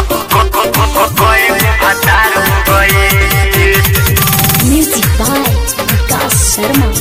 भतार हो गई Music by Vikas Sharma.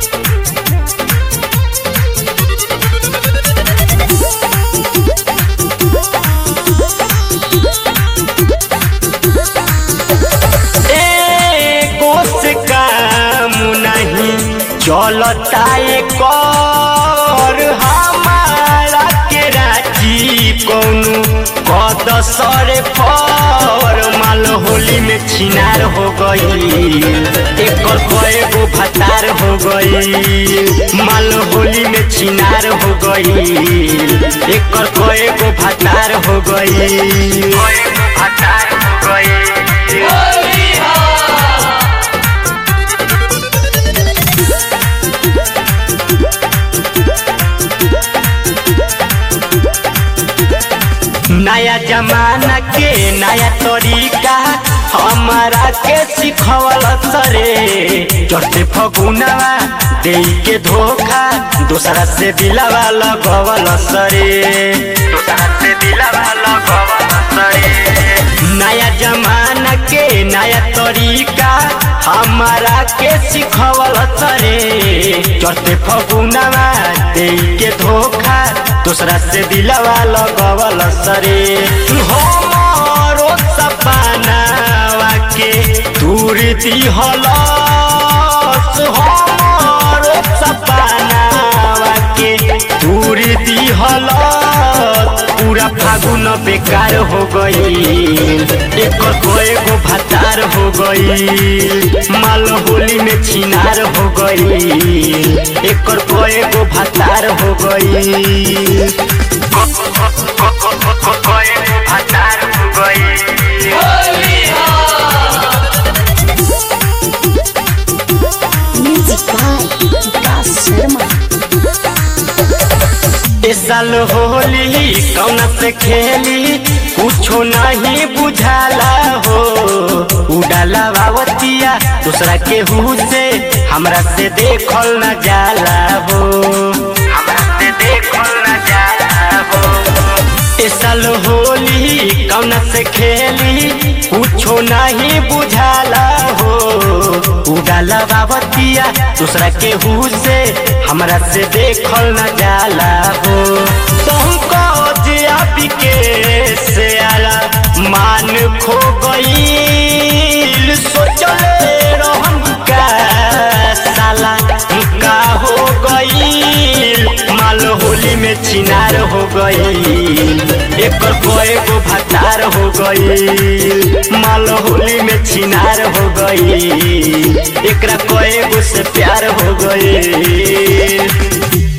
एगो से काम नहीं चलता कर हमारा के राजी कौनु कद सरे पर माल होली में छिनार हो गई एकर कएगो भतार हो गई माल होली में छिनार हो गई एकर कएगो भतार हो गई भतार हो गई नया जमाना के नया तरीका हमारा के सिखवल सरे चढ़ते फगुनवा दे के धोखा दूसरा से दिलावा लगवल सरे दूसरा से दिलावा लगवल सरे नया जमाना के नया तरीका हमारा के सिखवल सरे चढ़ते फगुनवा दे के धोखा दूसरा से दिलावा लगवल सरे हमरो सपनावा के दूर दिहल हमरो सपनावा के दूर दिहल पूरा फागुन बेकार हो गई एकर कएगो भतार हो गई माल होली में छिनार हो गई एकर कएगो भतार हो गई भतार हो गई Music by Vikas Sharma. इस साल होली कौन से खेली कुछो नहीं बुझाला हो उड़ाला बावतिया दूसरा के हु से हमरा से देखल न जाला हो हमरा से देखल न जाला हो इस साल होली कौन से खेली कुछो नहीं बुझाला हो उड़ाला बाबतिया दूसरा के हु से हमरा से देखल न जाला हो तुमको जिया के से आला मान खो गई सोचले रहम का साला का हो गई माल होली में छिनार हो गई एकर कएगो भतार हो गई माल होली में छिनार हो गई एकरा कएगो से प्यार हो गई